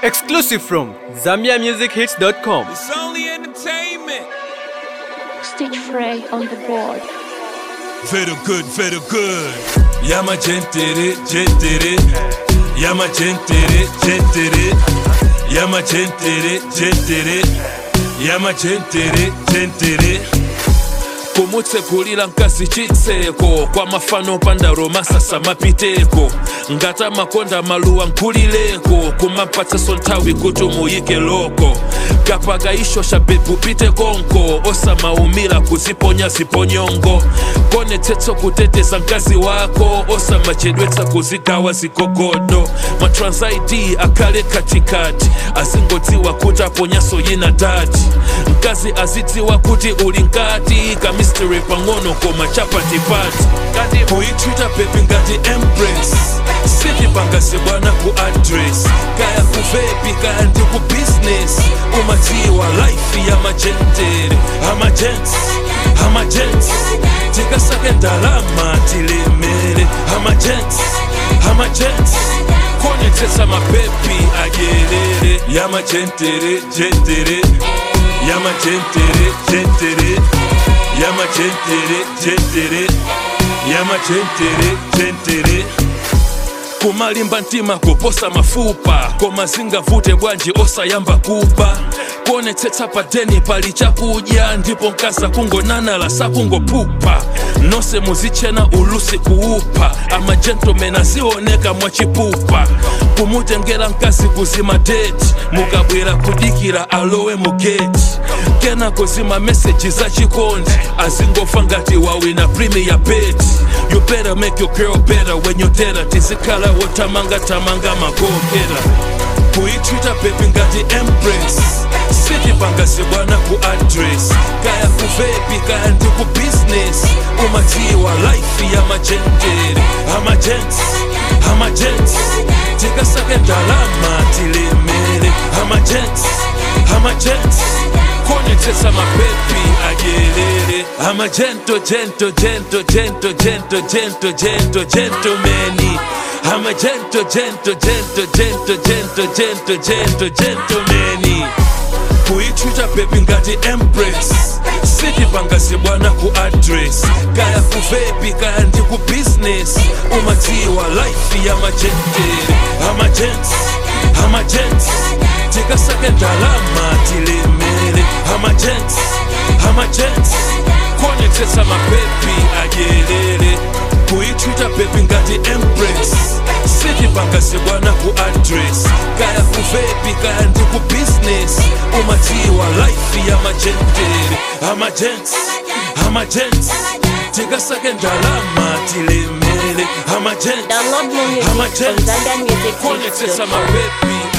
Exclusive from ZambiaMusicHits.com. It's only entertainment. Stitch Frey on the board. Very good, very good. Yama gentere, gentere. Yama gentere, gentere. Yama gentere, gentere. Yama gentere, gentere. kumutsekulira mkazi chitseko kwa mafano panda romasasa mapiteko ngata makonda maluwa nkulileko kumapatsaso nthawi kuti muyike loko kapakaisho sha bebu pite konko osamaumira kuziponya ziponyongo konetsetsa kuteteza mkazi wako osamachedwetsa kuzigawa zigogodo matransaidi akhale katikati azingodziwa kuti aponyaso yina tati mkazi azidziwa kuti uli nkati kamisteri pang'ono koma chapatipati kuyitwita bebi ngati embrace sitipangase bwana ku address kaya kuvepi kaya ndi ku business umadziwa life ya majentere amajents amajents tikasake ndalama tilemere amajents amajents konetsetsa mapepi adyerere yamajentere jentere yamajentere jentere yamajentere jentere yamajentere jentere kumalimba mtima kuposa mafupa koma zingavute bwanji osayamba kuba kuonetsetsa padeni pali chakudya ndipo mkaza kungonanala sakungopupa nonse muzichena ulusi kuupa amajentomeni azioneka mwachipupa kumutengera mkazi kuzima deti mukabwera kudikira alowe mugeti kenako zima meseji za chikondi azingofa ngati wawina premier bet you better make your girl better when you tera tizikhala wotamanga tamanga magokera kuyitwita bebi ngati embrace sitipangase bwana ku address kaya kuvepi kaya ndi ku business umadziwa life ya majentere amajents amajents tikasake ndalama tilemere amajents amajents konetsetsa mapepi adyerere amajento jento jento jento jento jento jento gentomeni amajento jento jento jento jento jento jento gentomeni kuyitwita bebi ngati embrace sitipangase bwana ku address kaya kuvepi kaya ndi ku business umadziwa life ya majentere amajents amajents tikasake ndalama tilemere amajents amajents konetsetsa mapepi adyerere kuyitwita bebi ngati embrace sitipangase bwana ku address kaya kuvepi kaya ndi ku business umadziwa life ya majentere amajents amajents tikasake ndalama tilemere amajents Download more music amajents from konetsetsa ZambiaMusicHits.com. mapepi